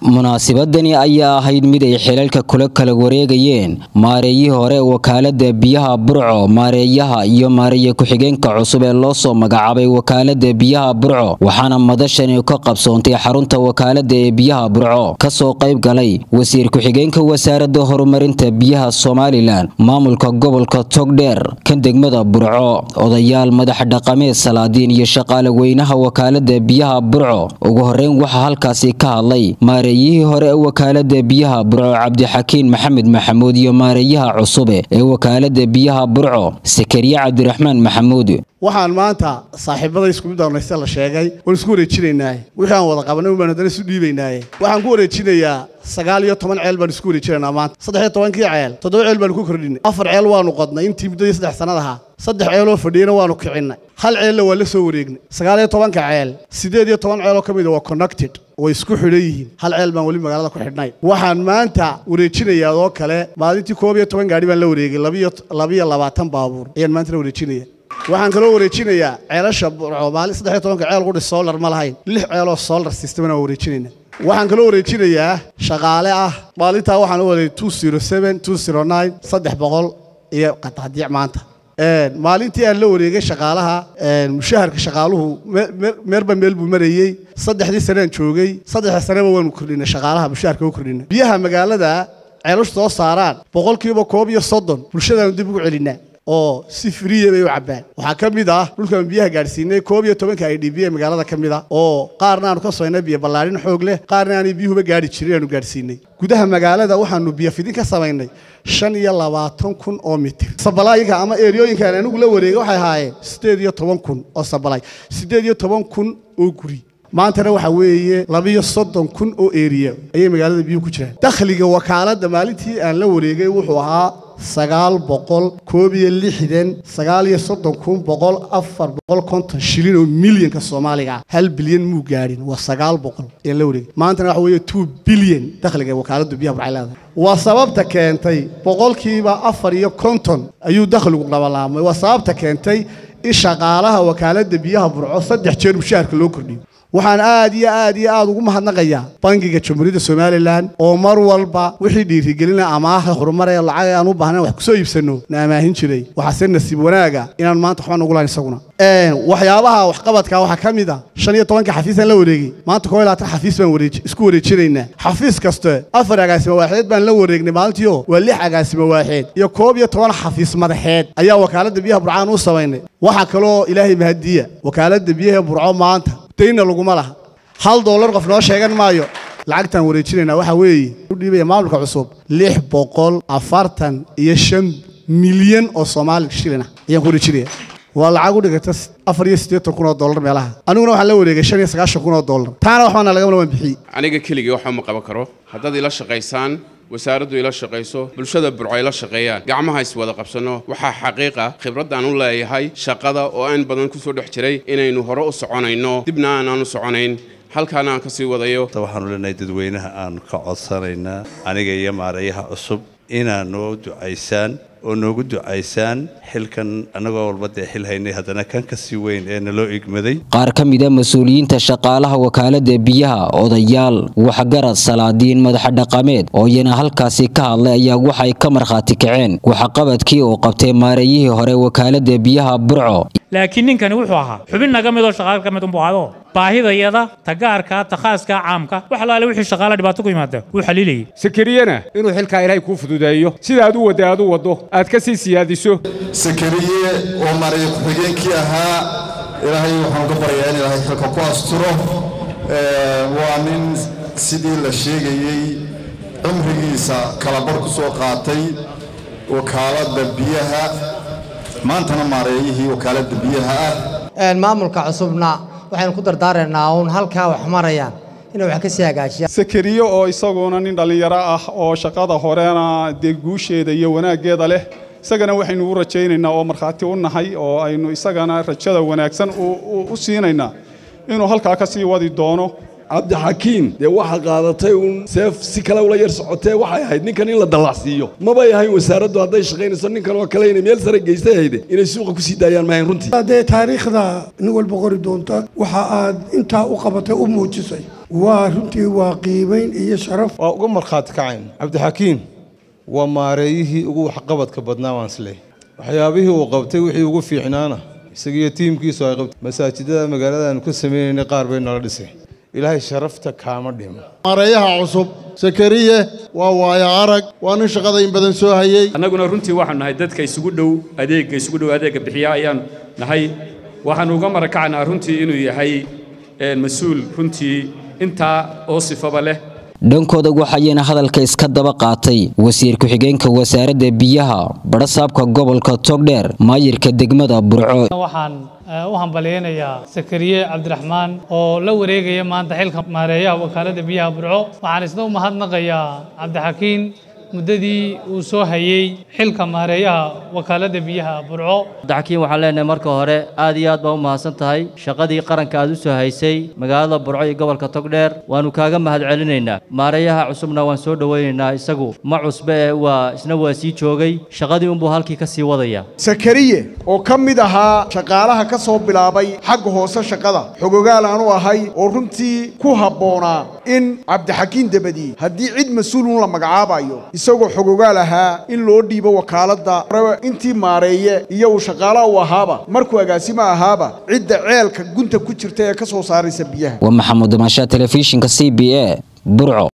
munaasabadani ayaa ahayd mid ay xilalka kula kala wareegayeen maareeyihii hore wakaalada biyaha burco maareeyaha iyo maareeye ku-xigeenka cusub ee loo soo magacaabay wakaalada biyaha burco waxaana madashani ka qabsoontay xarunta wakaalada ee biyaha burco kasoo qayb galay wasiir ku-xigeenka wasaarada horumarinta biyaha somalilan maamulka gobolka togdheer kan degmada burco odayaal madax dhaqameed salaadiin iyo shaqaale weynaha wakaalada biyaha burco ugu horeyn waxaa halkaasi ka hadlay maareeyihii hore ee wakaalada biyaha burco cabdixakiin maxamed maxamuud iyo maareeyaha cusube ee wakaalada biyaha burco sakariye cabdiraxmaan maxamuud waxaan maanta saaxiibada isku mid ornaysta la sheegay waan isku wareejinaynaaye wixii aan wada qabanay baan haddana isu dhiibaynaaye waxaan ku wareejinayaa sagaal iyo toban ceel baan isku wareejinaynaa maanta saddex iyo tobankii ceel toddoba ceel baanu ku kordhinay afar ceel waanu qodnay intii muddadii saddex sannadaha saddex ceeloo fadhiyana waanu kicinnay hal ceella waa la soo wareegnay sagaal iyo tobanka ceel siddeed iyo toban ceeloo ka mid a waa connected way isku xidhan yihiin hal ceel baan weli magaalada ku xidhnay waxaan maanta wareejinayaa oo kale maalintii koob iyo toban gaadhi baan la wareegay labiyo labaatan baabuur ayaan maantana wareejinaya waxaan kaloo wareejinayaa ceelasha burco maalin saddex iyo tobanka ceel qudhi solar ma lahayn lix ceeloo solar systemna waa wareejinayna waxaan kaloo wareejinayaa shaqaale ah maalintaa waxaan u waday two zero seven two zero nine saddex boqol iyo qadaadiic maanta maalintii aan la wareegay shaqaalaha mushaharka shaqaaluhu meerba meel buu marayey saddexdii sanaan joogay saddexda saneba waanu kordhinay shaqaalaha mushaharka u kordhinay biyaha magaalada ceelashu soo saaraan boqolkiiba koob iyo soddon bulshadaanu dib ugu celinaa oo si friya bay u cabbaan waxaa ka mid ah dhulkaan biyaha gaadhsiinay koob iyo tobanka i d b ee magaalada ka mid a oo qaarna aanu ka soynay biyo ballaadhin xoog leh qaarna aanay biyuhuba gaadhi jirin aanu gaadhsiinay gudaha magaalada waxaanu biyo fidin ka samaynay shan iyo labaatan kun oo mitir sabalaayinka ama eryooyinkaan anigu la wareegay waxay ahaayeen siddeed iyo toban kun oo sabalaay siddeed iyo toban kun oo guri maantana waxaa weeye labiyo soddon kun oo eriya ayay magaalada biyuhu ku jiraan dakhliga wakaaladda maalintii aan la wareegay wuxuu ahaa sagaal boqol koob iyo lixdan sagaal iyo soddon kun boqol afar boqol konton shilin oo milyanka soomaaliga ah hal bilyan muu gaadhin waa sagaal boqol ayaan la wareegay maantana waxa weeye two bilyan dakhliga wakaaladda biyaha burcay leedahay waa sababta keentay boqolkiiba afar iyo konton ayuu dakhligu labalaamay waa sababta keentay in shaqaalaha wakaaladda biyaha burco saddex jeer mushaharka loo kordhiyo waxaan aad iyo aad iyo aad ugu mahadnaqayaa bangiga jamhuuriyadda somalilan oo mar walba wixii dhiirigelina amaaha horumaree lacag aan u baahnayn wax kusoo iibsanno na amaahin jiray waxaase nasiib wanaaga inaan maanta waxba nagu lahayn isaguna waxyaabaha waxqabadka waxaa ka mid a shan iyo tobanka xafiisaan la wareegay maanta koo iyo labaatan xafiis baan wareej isku wareejinaynaa xafiis kaste afar agaasimo waaxeed baan la wareegnay maalintiio waa lix agaasimo waaxeed iyo koob iyo toban xafiis madaxeed ayaa wakaaladda biyaha burcaan u samaynay waxaa kaloo ilaahay mahadiya wakaaladda biyaha burco maanta dayna laguma laha hal doolar qof noo sheegan maayo lacagtaan wareejinaynaa waxaa weeye u dhiibaya maamulka cusub lix boqol afartan iyo shan milyan oo soomaali shilin ah ayaan ku wareejinaya waa lacag u dhigata afar iyo siddeetan kun oo dollar meelaha aniguna waxaan la wareegay shan iyo sagaashan kun oo dollar taana waxbaana lagamana waan bixiyey aniga keligii waxba ma qaban karo haddaad ila shaqaysaan wasaaraddu ila shaqayso bulshada burco ila shaqeeyaan gacmaha iswada qabsanno waxaa xaqiiqa khibraddaan u leeyahay shaqada oo aan badan kusoo dhex jiray inaynu hore u soconayno dibna aanaan u soconayn halkaana aan ka sii wadayo waxaanu leenahay dadweynaha aan ka codsanaynaa aniga iyo maareeyaha cusub inaad noo ducaysaan oo noogu ducaysaan xilkan annagoo walba dee xil haynay haddana kan ka sii weyn ee naloo igmaday qaar ka mid a mas-uuliyiinta shaqaalaha wakaalada biyaha odayaal waxgarad salaadiin madaxa dhaqameed oo iyana halkaasi ka hadlay ayaa waxay ka markhaati kaceen waxqabadkii uu qabtay maareeyihii hore wakaalada biyaha burco laakiin ninkani wuxuu ahaa xubin naga midoo shaqaal ka mid unbuu ahado baahidayada tagaarka takhaaska caamka wax alaale wixii shaqaala dhibaato ku yimaada wuu xaliilayay sakariyena inuu xilkaa ilaahay kuu fududeeyo sida aad u wadda aad u waddo aad ka sii siyaadiso sakariye oo maray ku-xigeenkii ahaa ilaahay waxaan ka baryaa in ilaahay xilka ku asturo waa nin sidii la sheegayey cumrigiisa kalabar ku soo qaatay wakaaladda biyaha maantana maareeyihii wakaaladda biyaha ah maamulka cusubna waxaynu ku dardaaraynaa uun halkaa wax marayaan inay wax ka sii hagaajiyaan sakariye oo isaguna nin dhallinyaro ah oo shaqada horena dee guusheeda iyo wanaaggeeda leh isagana waxaynu u rajaynaynaa oo markhaati u nahay oo aynu isagana rajada wanaagsan u siinaynaa inuu halkaa ka sii wadi doono cabdixakiim dee waxa qaadatay uun seef si kale ula yar socotee waxay ahayd ninkan in la dallacsiiyo mabay ahayn wasaaraddu hadday shaqaynayso ninkan oo kale inay meel sare geystay hayde inay suuqa kusii daayaan maahayn runtii haddee taariikhda nin walba qori doonta waxa aad intaa u qabatay u muujisay waa runtii waa qiimayn iyo sharaf waa uga markhaati kacayn cabdixakiim waa maareeyihii ugu waxqabadka badnaa waan isleh waxyaabihii uu qabtay wixii ugu fiicnaana isagiiyo tiimkiisu ay qabtay masaajidada magaaladaanu ka sameynaynay qaar bay nala dhisay ilaahay sharafta kaama dhimo maareeyaha cusub sakariye waa waayo arag waa nin shaqada in badan soo hayey annaguna runtii waxaanu nahay dadka isugu dhow adeegga isugu dhow adeegga bixiya ayaan nahay waxaanu uga marakacanaa runtii inuu yahay mas-uul runtii intaa oo sifaba leh dhankooda waxayna hadalka iska daba qaatay wasiir ku-xigeenka wasaaradda biyaha badhasaabka gobolka togdheer maayirka degmada burco waxaan u hambalyaynayaa sakariye cabdiraxmaan oo la wareegaya maanta xilka maareeyaha wakaaladda biyaha burco waxaan isna u mahadnaqayaa cabdixakiin muddadii uu soo hayey xilka maareeyaha wakaaladda biyaha burco cabdixakiin waxaan leenahay marka hore aad iyo aad baa u mahadsan tahay shaqadii qaranka aad u soo haysay magaalada burco iyo gobolka togdheer waannu kaaga mahad celinaynaa maareeyaha cusubna waan soo dhowaynaynaa isagu ma cusbe ee waa isna waa sii joogay shaqadii unbuu halkii ka sii wadaya sakariye oo ka mid ahaa shaqaalaha ka soo bilaabay xagga hoose shaqada xogogaal aanu ahay oo runtii ku habboonaa in cabdixakiin dabadi haddii cid mas-uulun la magacaabayo isagoo xogogaal ahaa in loo dhiibo wakaaladda intii maareeye iyo uu shaqaalaha u ahaaba markuu agaasimo ahaaba cidda ceelka gunta ku jirta ee ka soo saaraysa biyaha waa maxamuud maashaa telefishinka c b a burco